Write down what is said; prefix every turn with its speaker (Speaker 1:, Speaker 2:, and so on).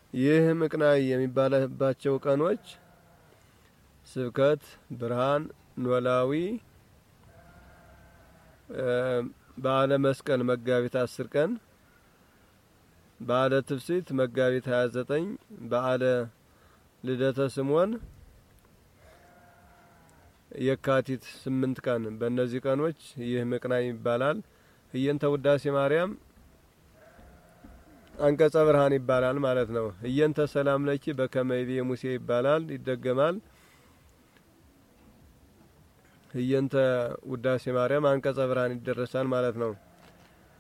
Speaker 1: ይህ ምቅናይ የሚባልባቸው ቀኖች ስብከት፣ ብርሃን፣ ኖላዊ፣ በዓለ መስቀል መጋቢት አስር ቀን፣ በዓለ ትፍሲት መጋቢት ሀያ ዘጠኝ በዓለ ልደተ ስምዖን የካቲት ስምንት ቀን በእነዚህ ቀኖች ይህ ምቅናይ ይባላል። እየንተ ውዳሴ ማርያም አንቀጸ ብርሃን ይባላል ማለት ነው። እየንተ ሰላም ለኪ በከመይቤ ሙሴ ይባላል፣ ይደገማል። እየንተ ውዳሴ ማርያም አንቀጸ ብርሃን ይደረሳል ማለት ነው።